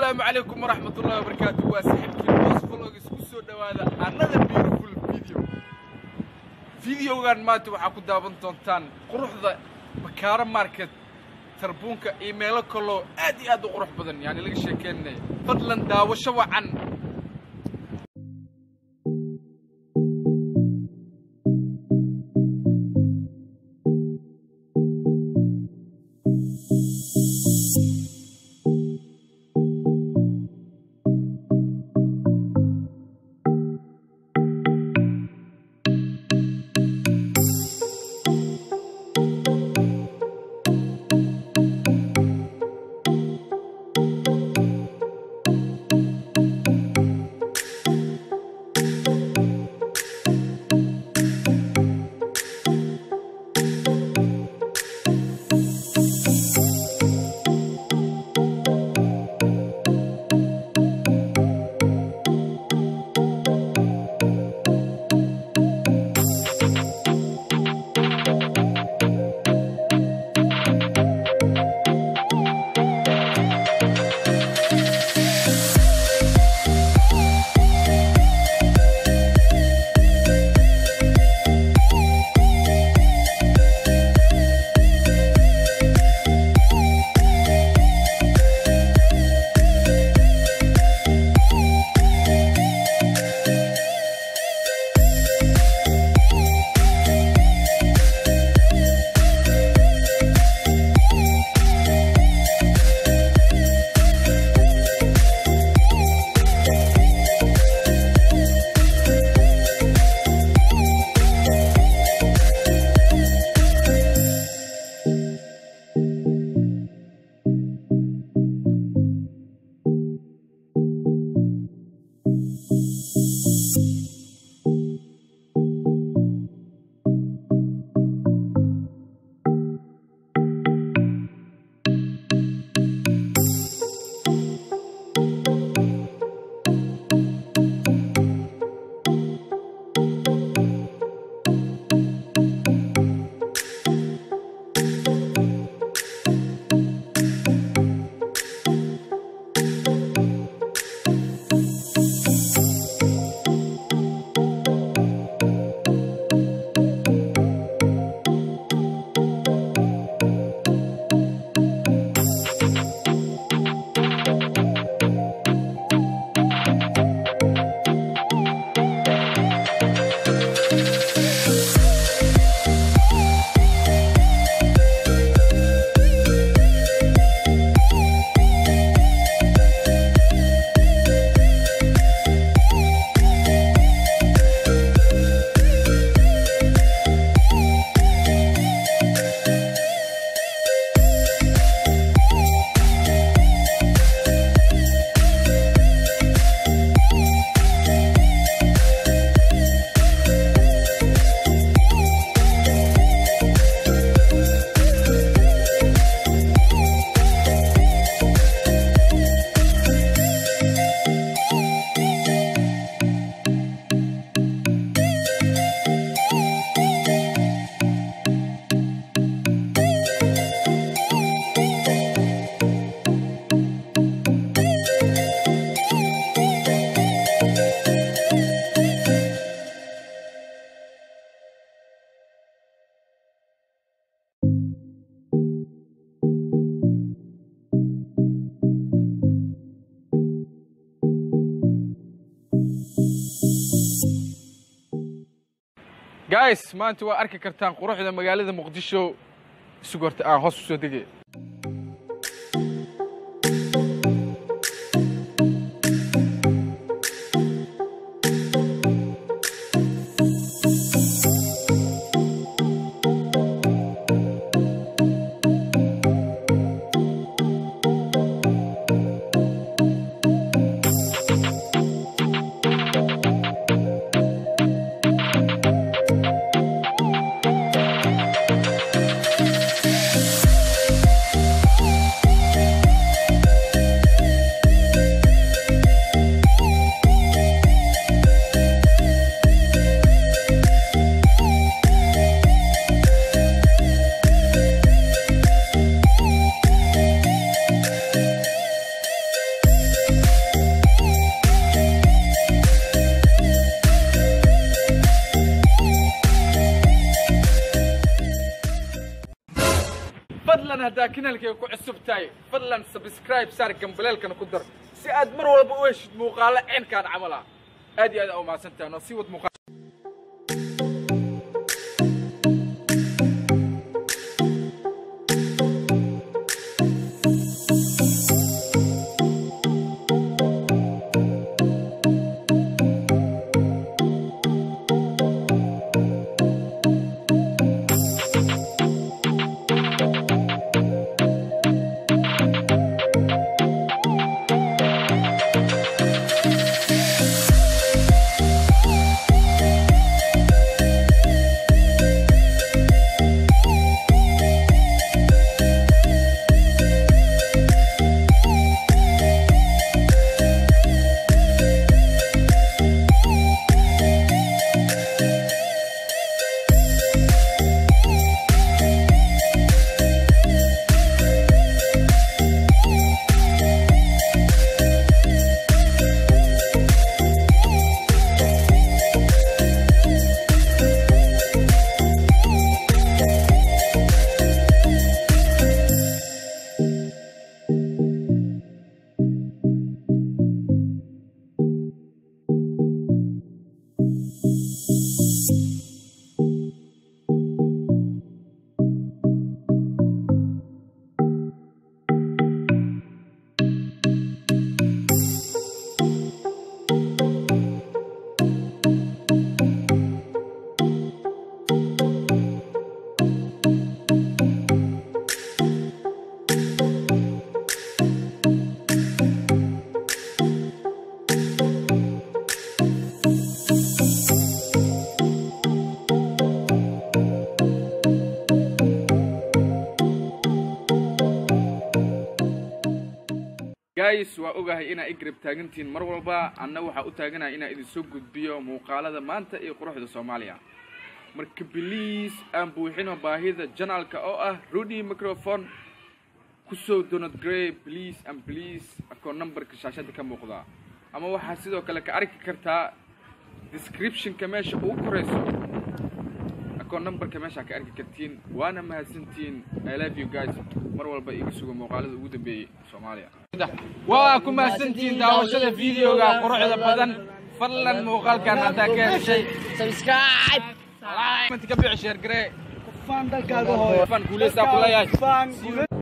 asalaamu calaykum waraxmat ullahi wabarakaatu waa saaxiibkii boos vlog isku soo dhowaada another beautiful video videogan maanta waxaa ku daawan doontaan quruxda bakaaro market tarbuunka iyo meelo kaloo aad iyo aad u qurux badan yani laga sheekeynaya fadlan daawasho wacan guys maanta waa arki kartaan quruxda magaalada muqdisho isug horta aan hoos u soo degay fadlan haddaa kanaalkayga ku cusub tahay fadlan subscribe saar gambaleelkana ku dar si aad mar walba u heshid muuqaalo ceenkaan camal ah aad iyo aad aa umahadsantahan oo sii wad muuqaal guys waa ogahay inaa i garab taagantihiin mar walba anna waxaa u taaganaya inaa idin soo gudbiyo muuqaalada maanta iyo quruxda soomaaliya marka biliis aan buuxino baahida janaalka oo ah rudy microphone kusoo donald grey please and please akoo numberka shaashada ka muuqda ama waxaa sidoo kale ka arki kartaa descriptionka meesha ugu korayso akoo numberka meeshaa ka arki kartiin waana mahadsantihiin i love you guys mar walba iga suga muuqaalada ugu dambeeyey soomaaliya waa ku mahadsantihiin daawashada videoga quruxda badan fadlan muuqaalkan haddaa ka heshay subscribe ka bixi sheer garee Fan dalkaaga hooyo. fan guuleysaa ku leeyahay Fan guule-